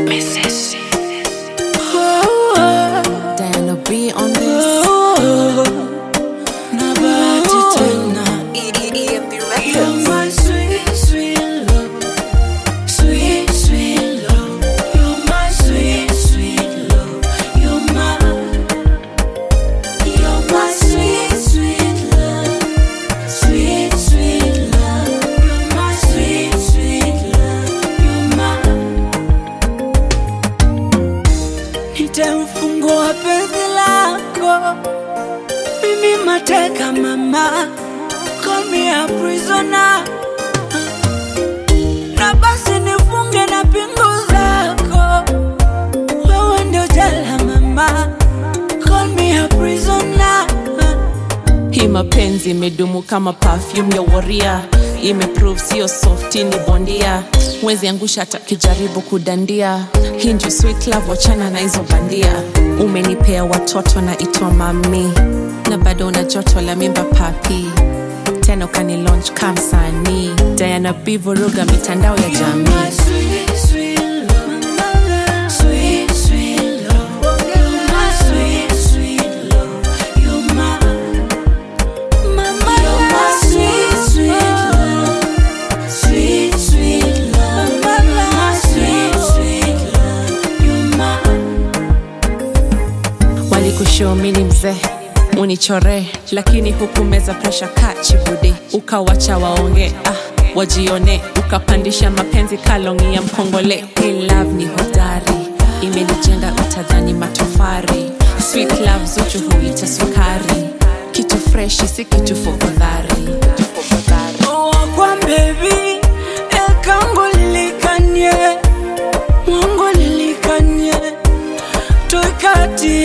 Diana B on this. Na bahati tena You're my sweet, sweet love Sweet, sweet love You're my sweet, sweet love You're my You're my sweet, sweet love Sweet, sweet love You're my sweet, sweet love You're my Nitamfungua penzi lako Mimi mateka mama Call me a prisoner Na basi nifunge na pingu zako Wewe ndio jela mama Call me a prisoner Hii mapenzi imedumu kama perfume ya waria, imeprove sio softi ni bondia, mwezi angusha hata kijaribu kudandia. Hii ndio sweet love, wachana na hizo bandia. Umenipea watoto na itwa mami, na bado una joto la mimba papi, tena ukani launch kama msanii. Diana B vuruga mitandao ya jamii. My sweet, sweet love Sweet, sweet love You're my sweet, sweet love You're my Mama, you're my sweet, sweet love Sweet, sweet love You're my sweet, sweet love You're my walikushomini mzee unichore lakini hukumeza presha kachibudi ukawacha waonge ah, wajione ukapandisha mapenzi kalongi ya mkongole hey, love ni hodari imenijenga utadhani matofari sweet love zuchu huita sukari kitu freshi si kitu fokodhari kwa baby ekango lilikanye mwango lilikanye toikati